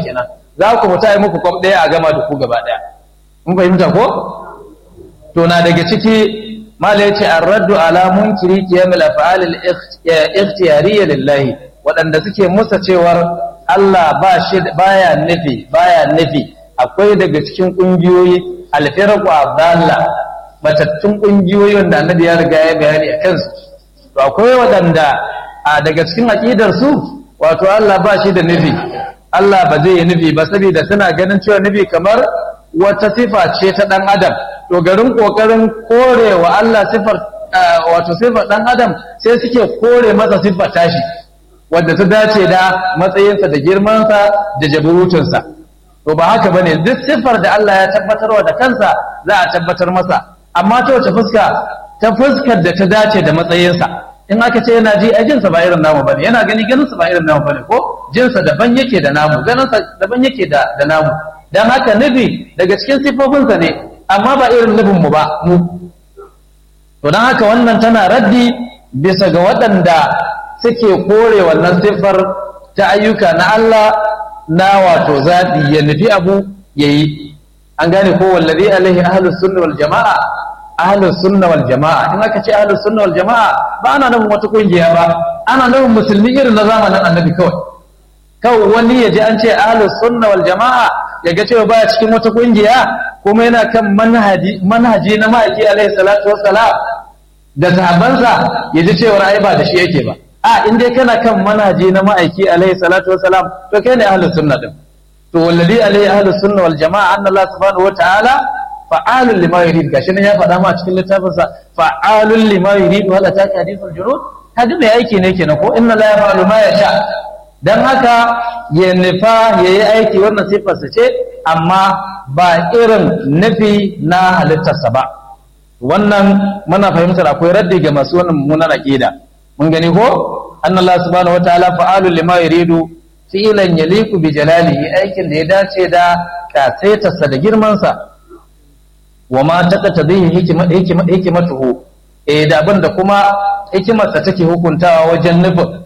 kenan za ku mutu yi muku kwam ɗaya a gama da ku gaba ɗaya mun fahimta ko to na daga ciki mala yace ar-raddu ala munkiri qiyamul af'al al-ikhtiyariyya lillahi waɗanda suke musa cewar Allah ba shi baya nufi baya nufi akwai daga cikin kungiyoyi al-firqu adalla matattun kungiyoyi wanda annabi ya riga ya bayani a kansu to akwai waɗanda a daga cikin aqidar su wato Allah ba shi da nufi Allah ba zai yi nufi ba saboda suna ganin cewa nufi kamar wata sifa ce ta ɗan adam to garin ƙoƙarin korewa Allah sifar wato sifar ɗan adam sai suke kore masa siffar tashi wadda ta dace da matsayinsa da girmansa da jaburutunsa to ba haka bane duk siffar da Allah ya tabbatarwa da kansa za a tabbatar masa amma ta wace fuska ta fuskar da ta dace da matsayinsa in aka ce yana ji a jinsa ba irin namu bane yana gani ganinsa ba irin namu bane ko jinsa daban yake da namu ganinsa daban yake da da namu dan haka nufi daga cikin sifofinsa ne amma ba irin nufin mu ba mu to dan haka wannan tana raddi bisa ga waɗanda suke kore wannan siffar ta ayyuka na Allah na wato zaɓi ya nufi abu yayi an gane ko wallazi alaihi ahlus sunna wal jama'a ahlus sunna wal jama'a in aka ce ahlus sunna wal jama'a ba ana nufin wata kungiya ba ana nufin musulmi irin na zamanin annabi kawai kawai wani ya ji an ce ahlus sunna wal jama'a ya ga cewa baya cikin wata kungiya kuma yana kan manhaji manhaji na ma'aiki alaihi salatu wassalam da sahabbansa ya ji cewa ai ba da shi yake ba a in dai kana kan manhaji na ma'aiki alaihi salatu wassalam to kai ne ahlus sunna din to wallazi alaihi ahlus sunna wal jama'a anna Allah subhanahu wa ta'ala fa'alun lima yurid gashi nan ya faɗa ma cikin littafinsa fa'alun lima yurid wala ta ka hadithul junud kaga mai aiki ne kenan ko inna la yaf'alu ma yasha dan haka ya nufa yayi aiki wannan sifarsa ce amma ba irin nufi na halittarsa ba wannan muna fahimtar akwai raddi ga masu wannan mummunan aqida mun gani ko anna Allah subhanahu wataala fa'alun lima yuridu fi'lan yaliku bi jalalihi aikin da ya dace da kasaitarsa da girmansa wa ma taqtadihi hikmatuhu eh da abin da kuma hikimarsa take hukuntawa wajen nufin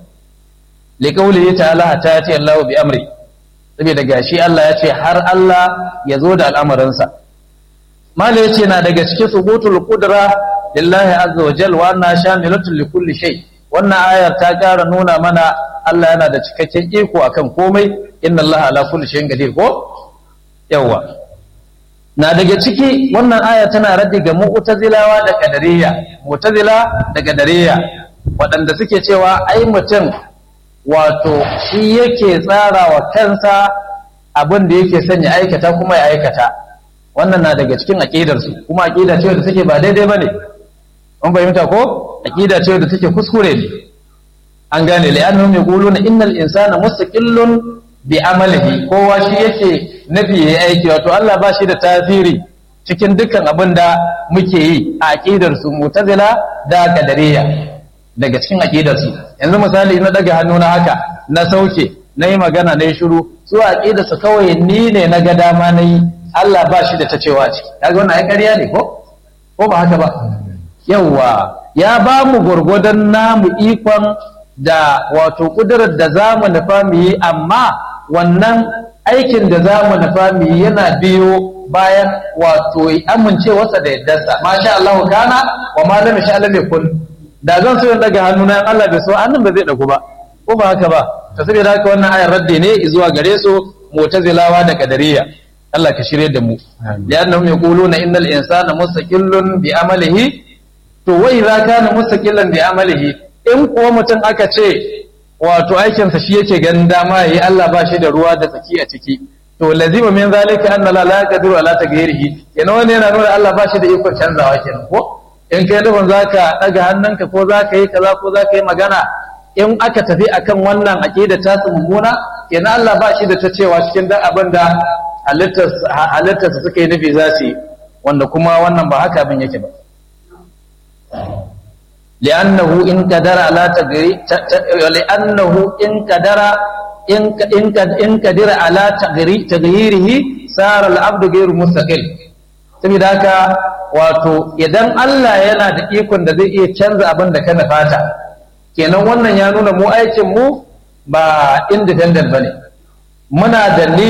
li qawlihi ta'ala ta ce Allahu bi amri saboda gashi Allah ya ce har Allah ya zo da al'amarinsa mala yace na daga cikin subutul qudra lillahi azza wa jalla wa anna shamilatul li kulli shay wannan ayar ta ƙara nuna mana Allah yana da cikakken iko akan komai inna Allah ala kulli shay'in qadir ko yawa na daga ciki wannan aya tana raddi ga mu'tazilawa da qadariyya mu'tazila da qadariyya waɗanda suke cewa ai mutum wato shi yake tsara wa kansa abin da yake son ya aikata kuma ya aikata wannan na daga cikin aqidar su kuma aqida ce da take ba daidai bane mun fahimta ko aqida ce da take kuskure ne an gane li'annahum yaquluna innal insana mustaqillun bi amalihi kowa shi yake nafi yayi aiki wato Allah ba shi da tasiri cikin dukkan abin da muke yi a aqidar su mu'tazila da qadariyya daga cikin aqidar su yanzu misali na daga hannu na haka na sauke na yi magana na yi shiru su aqidar su kawai ni ne na ga dama na yi Allah ba shi da ta cewa ciki kaga wannan ai ƙarya ne ko ko ba haka ba yawa ya ba mu gurgudan namu ikon da wato kudurar da za mu nufa mu yi amma wannan aikin da za mu nufa mu yi yana biyo bayan wato amincewarsa da yaddarsa masha Allah kana wa ma lam sha Allah kun da zan so in daga hannuna in Allah bai so hannun ba zai dagu ba ko ba haka ba to saboda haka wannan ayar radde ne zuwa gare su mu'tazilawa da qadariyya Allah ka shirye da mu li'annahum yaquluna innal insana mustaqillun bi amalihi to wa idza kana mustaqillan bi amalihi in kuwa mutum aka ce wato aikinsa shi yake ganin dama yayi Allah ba shi da ruwa da tsaki a ciki to lazima min zalika anna la yaqdiru ala taghyirihi kenan wannan yana nuna Allah ba shi da ikon canzawa kenan ko in kai nufin zaka daga hannunka ko zaka yi kaza ko zaka yi magana in aka tafi akan wannan aqida ta su mummuna kenan Allah ba shi da ta cewa cikin dan abin da halittarsa suka yi nufi za su yi wanda kuma wannan ba haka abin yake ba لأنه إن قدر على تغيير لأنه إن قدر إن إن قدر على تغييره صار العبد غير مستقل saboda haka wato idan Allah yana da ikon da zai iya canza abin da kana fata kenan wannan ya nuna mu aikin mu ba independent bane muna da